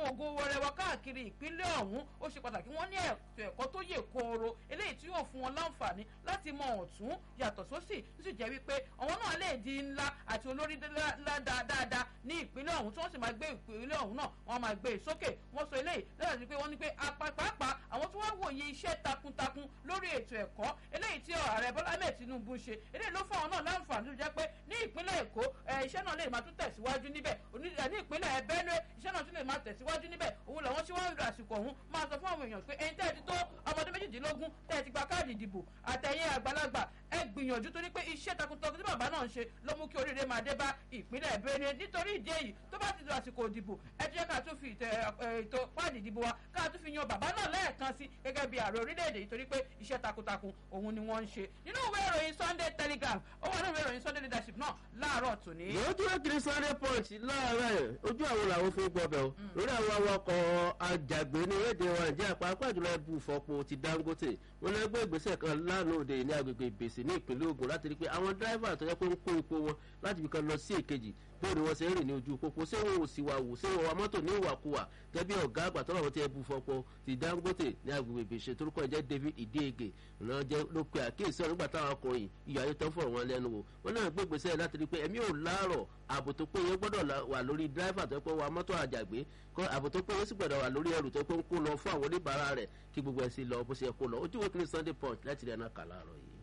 àwọn ògo wọrẹ wa káàkiri ìpínlẹ̀ ọ̀hún ó ṣe pàtàkì wọ́n ní ètò ẹ̀kọ́ tó yè kooro eléyìí tí yóò fún wọn láǹfààní láti mọ ọ̀tún yàtọ̀ sósì tó sì jẹ́ wípé àwọn náà lè di ńlá àti olórí dáadáa ní ìpínlẹ̀ ọ̀hún tí wọ́n sì máa gbé ìpínlẹ̀ ọ̀hún náà wọ́n máa gbé e sókè wọ́n sọ eléyìí lẹ́yìn tí pé wọ́n ní pé apapàápàá àwọn tí wọ́n wòye iṣẹ́ takuntakun lórí ètò ẹ̀kọ́ eléyìí tí ààrẹ bọ́lá ahmed tinubu ṣe eléyìí ló fún àwọn náà láǹfààní tó jẹ́ pé ní ìpínlẹ̀ èkó iṣẹ́ náà lè máa tún tẹ̀síwájú níbẹ̀ ní ìpínlẹ̀ benue iṣẹ́ náà tún lè máa tẹ̀síwájú níbẹ̀ òun làwọn tí wọ́n ń lo àsìkò ọ̀hún máa sọ fún àwọn èèyàn pé ẹni tẹ́ ẹ ti tó ọmọdé méjìdínlógún tẹ́ ẹ ti gba káàdì ìdìbò àtẹ̀yìn àgbàlagbà ẹ gbìyànjú torí pé iṣẹ́ takuntakun tí bàbá náà ń ṣe ló mú kí oríire máa dé bá ìpínlẹ̀ benue nítorí ìdí èyí tó bá ti lo àsìkò ìdìbò ẹ jẹ́ ká tún fi ètò káàdì ìdìbò wa ká tún fi yan bàbá náà lẹ́ẹ̀kan sí gẹ́gẹ́ bí ààrẹ orílẹ̀-èdè yìí torí pé iṣẹ́ takuntakun òun ni wọ́n ń ṣe nínú ìwé ìròyìn sunday telegraph ó wà nínú ìwé ìròyìn sunday leadership náà láàárọ̀ tòní. lójú ẹkìrì sunday punch láàárọ̀ ojú àwọn làwọn fún gbọbẹ o lórí àwọn awakọ̀ ajàgbé ní rédíò wa nàìjíríà pàápàá jùlọ ẹbù fọpo ti dangote wọn lọ gbé ìgbésẹ̀ kan lánàá òde ní agbègbè ìbèsè ní ìpínlẹ̀ ogun láti rí i pé àwọn dírẹ́fà tó yẹ pé ń kó epo wọn láti fi kan lọ sí èkejì bóòdù wọn ṣe ń rìn ní ojú pópó ṣé wọn ò sì wà wò ṣé wọn wa mọ́tò ní ìwàkuwà gẹ́bí ọ̀gá àgbà tọ́lọ̀ wọn ti ẹbù fọpo ti dangote ní agbègbè ìbèsè torúkọ ẹ̀jẹ̀ david ìdíyege ló jẹ́ ló pe àkíyèsí ọ̀rọ̀ nígbà táwọn ọkùnrin ìyá ayé tán fọ̀rọ̀ wọn lẹ́nu wò wọn náà gbé ìgbésẹ̀ láti rí i pé ẹ̀mí ò láàrọ̀ ààbò tó péye gbọ́dọ̀ wà lórí dírẹ́fà tó pé wa mọ́tò àjàgbé kọ́ ààbò tó péye sì gbọ́dọ̀ wà lórí ẹrù tó pé ń kó lọ fún àwọn oníbàárà rẹ̀ kí gbogbo ẹ̀ sì lọ bó ṣe kó lọ ojú wo kí ni sunday punch láti rí ẹ̀ náà kà láàárọ̀ yìí.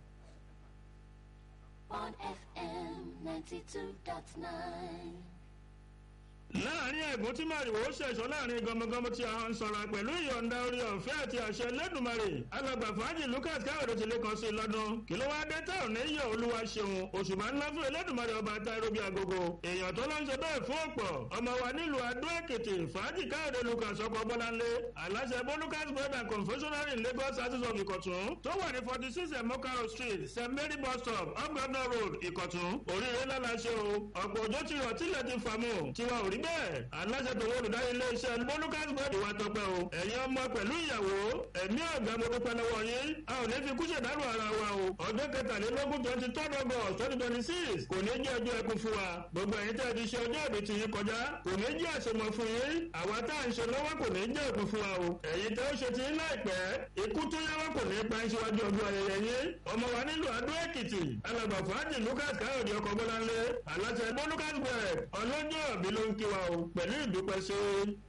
on FM 92.9. láàrin ẹ̀gún tí màrìwò ṣẹ̀ṣọ́ láàrin gọmọgọmọ tí a ń sọ̀rọ̀ pẹ̀lú ìyọ̀ǹda orí ọ̀fẹ́ àti àṣẹ lẹ́dùnmarè alàgbà fàájì lucas káyọ̀dé ti lè kàn sí i lọ́dún kí ló wáá dé tá ò ní yọ olúwa ṣeun òṣùmá ńlá fún ẹlẹ́dùnmarè ọba táíró bíi agogo èèyàn tó ló ń ṣe bẹ́ẹ̀ fún ọ̀pọ̀ ọmọ wa nílùú adó èkìtì fàájì káyọ̀dé lucas ọkọ bọ́láńlé aláṣẹ bó lucas bread and confectionery in lagos artist of ìkọ̀tún tó wà ní forty six emokaro street st mary bus stop up governor road ìkọ̀tún oríire lálàṣẹ o ọ̀pọ̀ òjò ti rọ̀ tílẹ̀ ti fàmù tiwa ò rí bẹ́ẹ̀ aláṣẹ tó wọ́n olùdarí iléeṣẹ́ bólúkàs bọ́ọ̀dì wa tọpẹ́ o ẹ̀yin ọmọ pẹ̀lú ìyàwó ẹ̀mí ọ̀gá mo dúpẹ́ lọ́wọ́ yín a ò ní fi kú ṣèdárò ara wa o ọjọ́ kẹtàlélógún twenty third august twenty twenty six kò ní jẹ́ ọjọ́ ẹkún fún wa gbogbo ẹ̀yin tẹ́ ẹ ti ṣe ọjọ́ ìbí ti yín kọjá kò ní jẹ́ àṣemọ fún yín àwa tá à ń ṣe lọ́wọ́ kò ní jẹ́ ẹkún fún wa o ẹ̀yin tẹ́ ó ṣe ti yín láìpẹ́ ikú tó yáwọ́ kò ní pa síwájú ọdún ayẹyẹ yín ọmọ wa nílùú adó èkìtì alàgbà fàájì lucas káyọ̀dé ọkọ̀ bọ́láńlé aláṣẹ bólúkàs bread ọlọ́jọ́ ìbí ló ń kí wa o pẹ̀lú ìdúpẹ́ sí